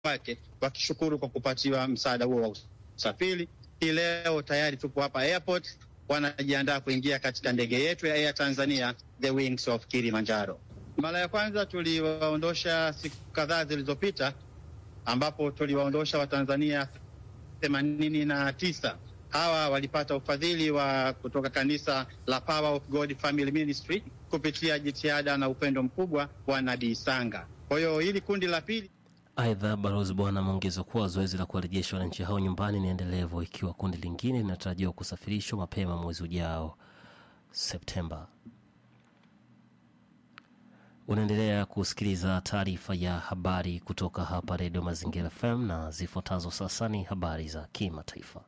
wake wakishukuru kwa kupatiwa msaada huo wa usafiri. Hii leo tayari tupo hapa airport, wanajiandaa kuingia katika ndege yetu ya Air Tanzania the Wings of Kilimanjaro. Mara ya kwanza tuliwaondosha siku kadhaa zilizopita, ambapo tuliwaondosha Watanzania themanini na tisa. Hawa walipata ufadhili wa kutoka kanisa la Power of God Family Ministry kupitia jitihada na upendo mkubwa wa Nabii Sanga. Kwa hiyo hili kundi la pili Aidha, balozi bwana ameongeza kuwa zoezi la kuwarejesha wananchi hao nyumbani ni endelevu, ikiwa kundi lingine linatarajiwa kusafirishwa mapema mwezi ujao Septemba. Unaendelea kusikiliza taarifa ya habari kutoka hapa Redio Mazingira FM na zifuatazo sasa ni habari za kimataifa.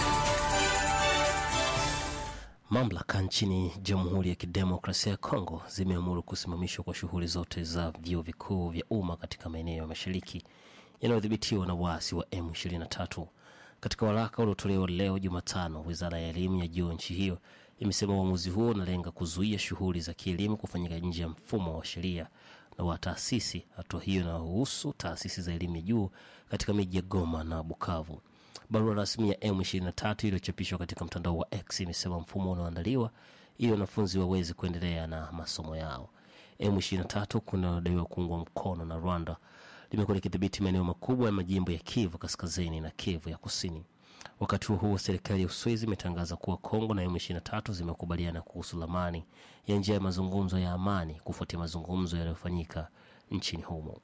Mamlaka nchini Jamhuri ya Kidemokrasia ya Kongo zimeamuru kusimamishwa kwa shughuli zote za vyuo vikuu vya umma katika maeneo ya mashariki yanayodhibitiwa na waasi wa M23. Katika waraka uliotolewa leo Jumatano, wizara ya elimu ya juu nchi hiyo imesema uamuzi huo unalenga kuzuia shughuli za kielimu kufanyika nje ya mfumo wa sheria na wa taasisi. Hatua hiyo inahusu taasisi za elimu ya juu katika miji ya Goma na Bukavu. Barua rasmi ya M23 iliyochapishwa katika mtandao wa X imesema mfumo unaoandaliwa ili wanafunzi waweze kuendelea na masomo yao. M23 kunadaiwa kuungwa mkono na Rwanda limekuwa likidhibiti maeneo makubwa ya majimbo ya Kivu kaskazini na Kivu ya kusini. Wakati huo huo, serikali ya Uswizi imetangaza kuwa Kongo na M23 zimekubaliana kuhusu lamani ya njia ya mazungumzo ya amani kufuatia mazungumzo yaliyofanyika nchini humo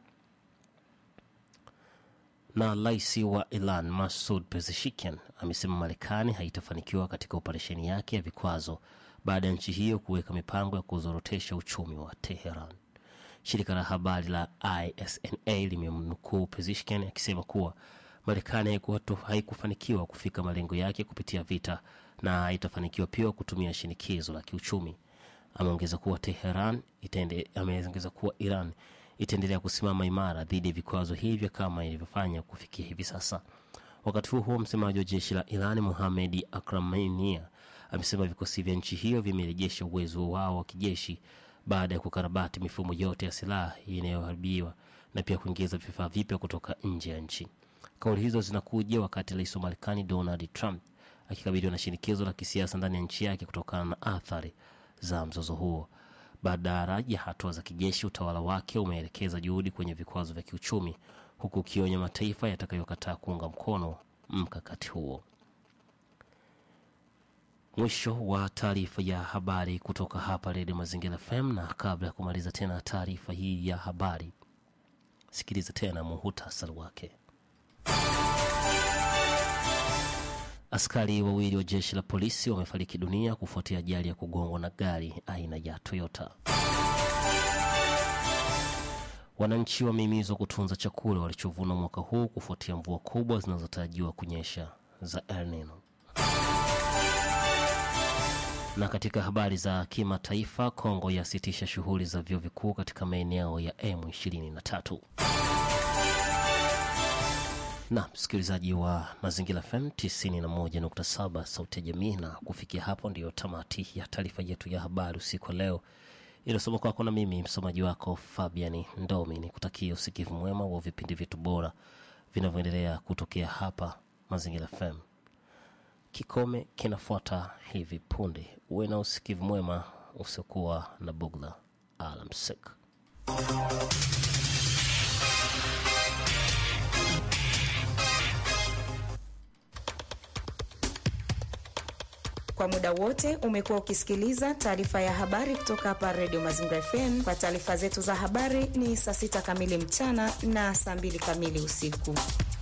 na rais wa Iran Masud Pezeshkian amesema Marekani haitafanikiwa katika operesheni yake ya vikwazo baada ya nchi hiyo kuweka mipango ya kuzorotesha uchumi wa Teheran. Shirika la habari la ISNA limemnukuu Pezeshkian akisema kuwa Marekani haikufanikiwa kufika malengo yake kupitia vita na haitafanikiwa pia kutumia shinikizo la kiuchumi. Ameongeza kuwa Teheran itaende, ameongeza kuwa Iran itaendelea kusimama imara dhidi ya vikwazo hivyo kama ilivyofanya kufikia hivi sasa. Wakati huo huo, msemaji wa jeshi la Iran Mohamed Akramania amesema vikosi vya nchi hiyo vimerejesha uwezo wao wa kijeshi baada ya kukarabati mifumo yote ya silaha inayoharibiwa na pia kuingiza vifaa vipya kutoka nje ya nchi. Kauli hizo zinakuja wakati rais wa Marekani Donald Trump akikabiliwa na shinikizo la kisiasa ndani ya nchi yake kutokana na athari za mzozo huo. Badala ya hatua za kijeshi, utawala wake umeelekeza juhudi kwenye vikwazo vya kiuchumi, huku ukionya mataifa yatakayokataa kuunga mkono mkakati huo. Mwisho wa taarifa ya habari kutoka hapa Redio Mazingira FM, na kabla ya kumaliza tena taarifa hii ya habari, sikiliza tena muhutasari wake. Askari wawili wa jeshi la polisi wamefariki dunia kufuatia ajali ya kugongwa na gari aina ya Toyota. Wananchi wamehimizwa kutunza chakula walichovuna mwaka huu kufuatia mvua kubwa zinazotarajiwa kunyesha za El Nino. Na katika habari za kimataifa, Kongo yasitisha shughuli za vyuo vikuu katika maeneo ya M23 na msikilizaji wa Mazingira FM 91.7 Sauti ya Jamii. Na kufikia hapo ndiyo tamati ya taarifa yetu ya habari usiku wa leo, iliyosoma kwako na mimi msomaji wako Fabiani Ndomi. Ni kutakia usikivu mwema wa vipindi vyetu bora vinavyoendelea kutokea hapa Mazingira FM. Kikome kinafuata hivi punde. Uwe na usikivu mwema usiokuwa na bugla. Alamsik. Kwa muda wote umekuwa ukisikiliza taarifa ya habari kutoka hapa Redio Mazingira FM. Kwa taarifa zetu za habari ni saa sita kamili mchana na saa mbili kamili usiku.